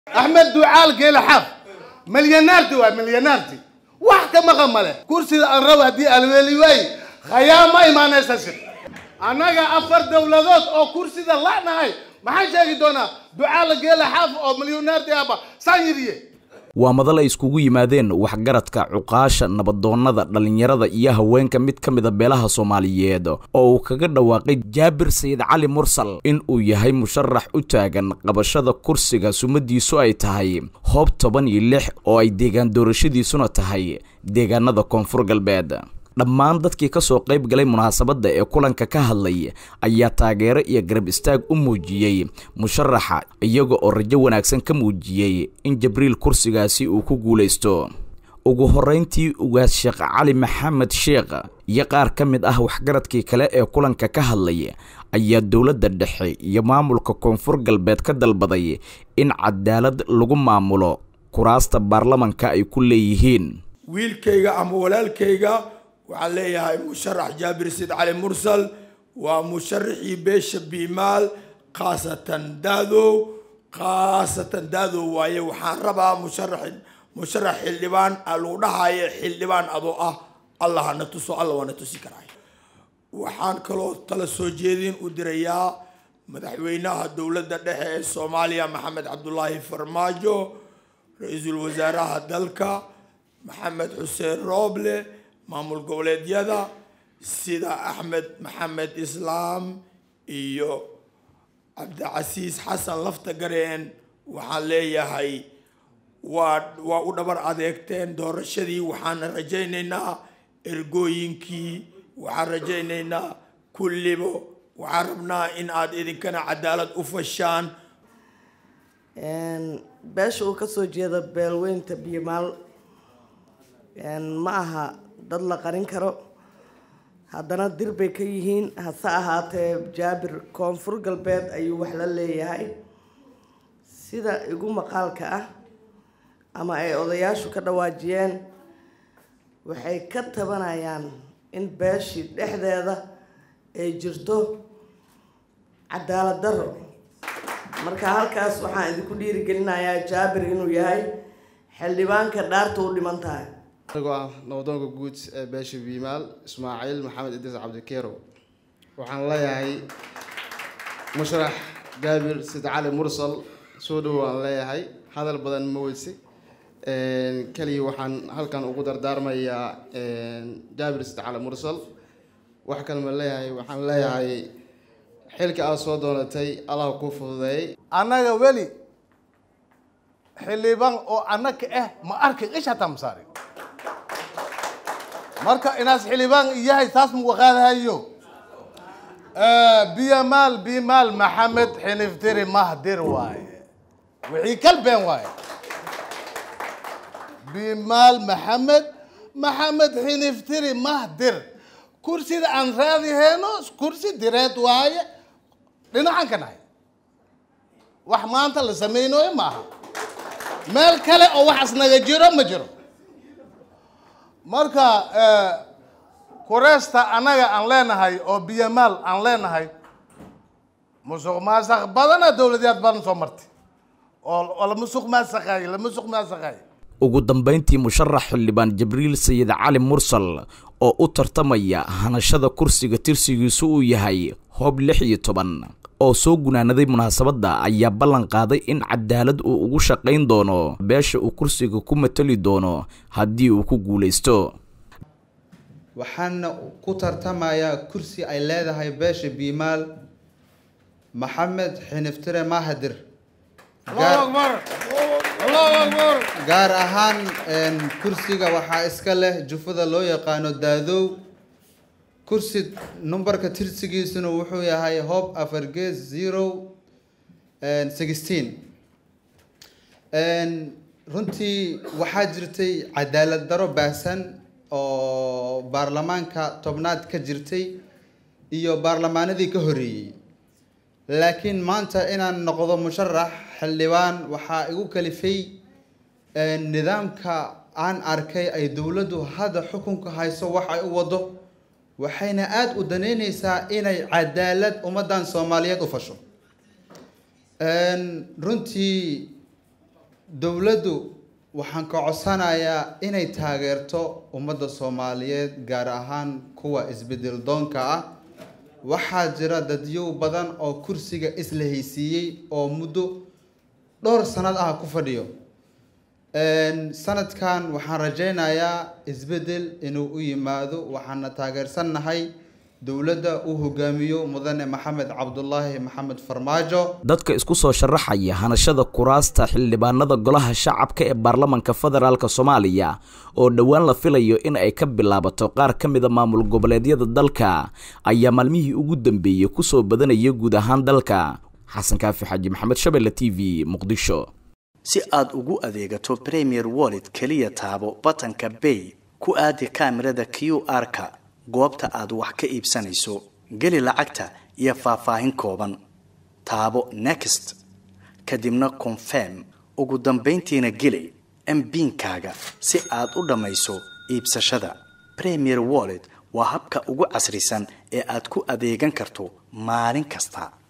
axmed ducaal geela xaaf milyanaarti waa milyanaarti wax ka maqan male kursida aan rabo haddii alweeli waaye khayaama imaanaysa shir annaga afar dowladood oo kursida la'nahay maxaan sheegi doonaa ducaal geela xaaf oo milyanaarti ahba saan yidhiye waa madal ay iskugu yimaadeen waxgaradka cuqaasha nabadoonnada dhallinyarada iyo haweenka mid ka mida beelaha soomaaliyeed oo uu kaga dhawaaqay jaabir sayid cali mursal in uu yahay musharax u taagan qabashada kursiga sumadiisu ay tahay hoob toban iyo lix oo ay deegaan doorashadiisuna tahay deegaanada koonfur galbeed dhammaan dadkii ka soo qayb galay munaasabadda ee kulanka ka hadlay ayaa taageero iyo garab istaag u muujiyey musharaxa iyaga oo rajo wanaagsan ka muujiyey in jabriil kursigaasi uu ku guulaysto ugu horrayntii ugaas sheekh cali maxamed sheekh iyo qaar ka mid ah waxgaradkii kale ee kulanka ka hadlay ayaa dowladda dhexe iyo maamulka koonfur galbeed ka dalbaday in cadaalad lagu maamulo kuraasta baarlamanka ay ku leeyihiin wiilkayga ama walaalkayga waxaan leeyahay musharax jaabir sid cali mursal waa musharaxii beesha biimaal khaasatan daadow khaasatan daadow waaye waxaan rabaa musharax musharax xildhibaan lagu dhahayo xildhibaan adoo ah allah hana tuso alla waana tusi karay waxaan kaloo tala soo jeedin u dirayaa madaxweynaha dowladda dhexe ee soomaaliya maxamed cabdulaahi farmaajo ra-iisul wasaaraha dalka maxamed xuseen rooble maamul goboleedyada sida axmed maxamed islaam iyo cabdicasiis xasan lafta gareen waxaan leeyahay waa waa u dhabar adeegteen doorashadii waxaan rajaynaynaa ergooyinkii waxaan rajaynaynaa kullibo waxaan rabnaa in aad idinkana cadaalad u fashaan beesha uu kasoo jeeda beelweynta biyomaal ma aha dad la qarin karo haddana dir bay ka yihiin hase ahaatee jaabir koonfur galbeed ayuu wax la leeyahay sida igu maqaalka ah ama ay odayaashu ka dhawaajiyeen waxay ka tabanayaan in beeshii dhexdeeda ay jirto cadaalad daro marka halkaas waxaan idinku dhiirigelinayaa jaabir inuu yahay xildhibaanka dhaarta u dhiman tahay anigoo ah nabadoonka guud ee beesha biimaal ismaaciil maxamed idriis cabdikeerow waxaan leeyahay musharax jaabir sid cali mursal soo dhow aan leeyahay hadal badan ma weyse keliya waxaan halkan ugu dardaarmayaa jaabir sid cali mursal wax kale ma leeyahay waxaan leeyahay xilka aad soo doonatay allah kuu fududeeyay annaga weli xildhibaan oo annaka ah ma arkin isha tamsaari marka inaas xildhibaan yahay taas mugu qaadahayo biyamaal bimaal maxamed xiniftiri mahdir waaye wixii kalbeen waaye bimaal maxamed maxamed xiniftiri mahdir kursida aan raadihayno kursi direed waaye dhinacan ka nahay wax maanta la samaynayo maaha meel kale oo waxaas naga jiro ma jiro marka kureesta annaga aan leenahay oo biyamaal aan leenahay musuq maasaq badana dowladyaad badan soo martay oo la musuq maasaqaaye la musuq maasaqaaye ugu dambayntii musharax xildhibaan jibriil sayid cali mursal oo u tartamaya hanashada kursiga tirsigiisu uu yahay hoob lix iyo toban oo soo gunaanaday munaasabadda ayaa ballan qaaday in cadaalad uu ugu shaqayn doono beesha uu kursiga ku matali doono haddii uu ku guulaysto waxaana ku tartamayaa kursi ay leedahay beesha biimaal maxamed xiniftire mahadir gaar ahaan kursiga waxaa iska leh jufada loo yaqaano daadow kursi numberka tirsigiisuna wuxuu yahay hob afargees zero sixteen runtii waxaa jirtay cadaalad daro baahsan oo baarlamaanka tobnaad ka jirtay iyo baarlamaanadii ka horreeyey laakiin maanta inaan noqdo musharax xildhibaan waxaa igu kalifay nidaamka aan arkay ay dowladdu hadda xukunka hayso wax ay u wado waxayna aada u daneyneysaa inay cadaalad ummaddan soomaaliyeed u fasho runtii dowladdu waxaan ka codsanayaa inay taageerto ummadda soomaaliyeed gaar ahaan kuwa isbedel doonka ah waxaa jira dadyow badan oo kursiga isla haysiiyey oo muddo dhowr sanad ah ku fadhiyo sanadkan waxaan rajaynayaa isbedel inuu u yimaado waxaana taageersannahay dowladda uu hogaamiyo mudane maxamed cabdulaahi maxamed farmaajo dadka isku soo sharaxaya hanashada kuraasta xildhibaanada golaha shacabka ee baarlamanka federaalk soomaaliya oo dhowaan la filayo in ay ka bilaabato qaar ka mida maamul goboleedyada dalka ayaa maalmihii ugu dambeeyey kusoo badanaya guud ahaan dalka xasan kaafi xaaji maxamed shabelle t v muqdisho si aad ugu adeegato premier wallet keliya taabo batanka bay ku aadi kaamirada q r-ka goobta aad wax ka iibsanayso geli lacagta iyo faahfaahin kooban taabo next kadibna confirm ugu dambayntiina geli mbiinkaaga si aad u dhammayso iibsashada premier wallet waa habka ugu casrisan ee aad ku adeegan karto maalin kasta